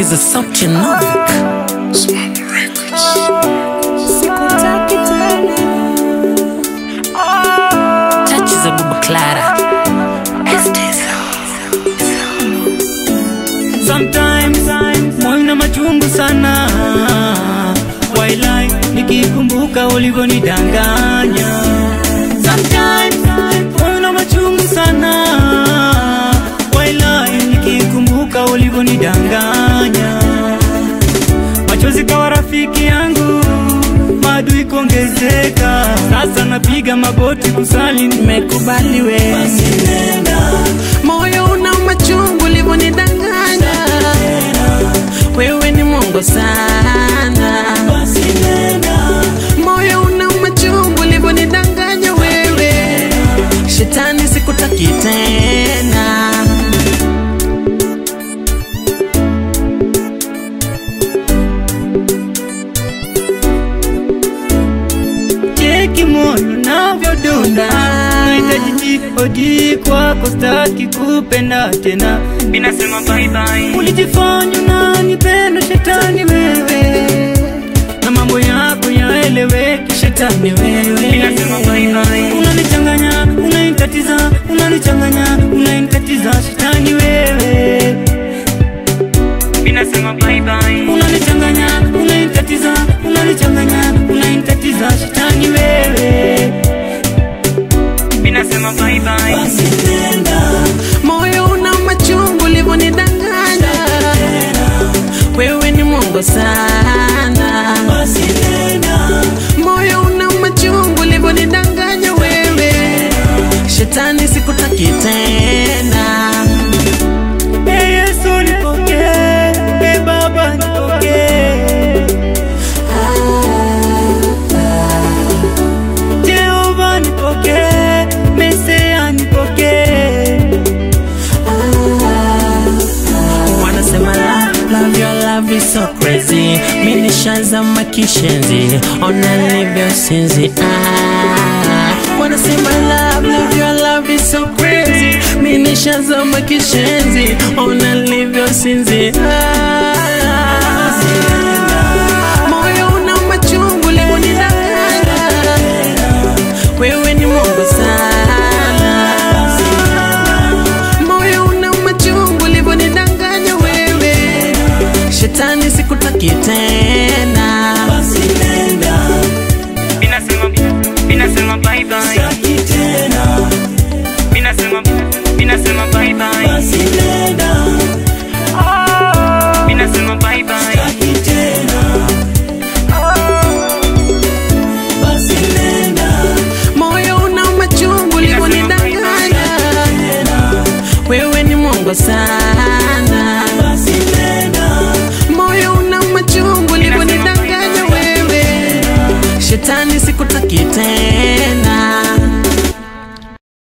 Sikiza sauti ya Novik. Sikutaki tena. Tachi za Baba Clara. Sometimes moyo na machungu sana Wailai nikikumbuka ulivyonidanganya Sometimes moyo na machungu sana Wailai nikikumbuka ulivyonidanganya Machozi kawa rafiki yangu Maadui kuongezeka Sasa napiga magoti kusali nimekubali wewe Basi nenda Moyo una machungu ulivyonidanganya. Wewe ni Mungu sana. Basi nenda Moyo una machungu ulivyonidanganya wewe. Shetani sikutaki tena. cheki moyo navyodunda nahitaji jihodi kwako staki kupenda tena binasema bye bye ulijifanya unanipenda shetani wewe na mambo yako yaeleweki shetani wewe binasema bye bye unanichanganya unanikatiza unanichanganya unanikatiza shetani wewe binasema bye bye unanichanganya unanikatiza unanichanganya unanikatiza shetani wewe binasema bye bye basi nenda Moyo una machungu ulivyonidanganya. Wewe ni Mungu sana. basi nenda Moyo una machungu ulivyonidanganya wewe. Shetani sikutaki tena. Ee Yesu nipokee Ee Baba nipokee Jehova nipokee Mesia nipokee wanasema love, love your love is so crazy mi nishazama kishenzi ona nilivyo sinzi ah. wanasema love, love your love is so crazy mi nishazama kishenzi ona nilivyo sinzi ah. moyo una machungu ulivyonidanganya wewe ni Mungu sana moyo una machungu ulivyonidanganya wewe shetani sikutaki tena basi nenda Binasema, binasema bye bye. Sitaki tena Binasema, binasema bye bye. basi nenda Binasema bye bye. Sitaki tena basi nenda moyo una machungu ulivyonidanganya wewe ni Mungu sana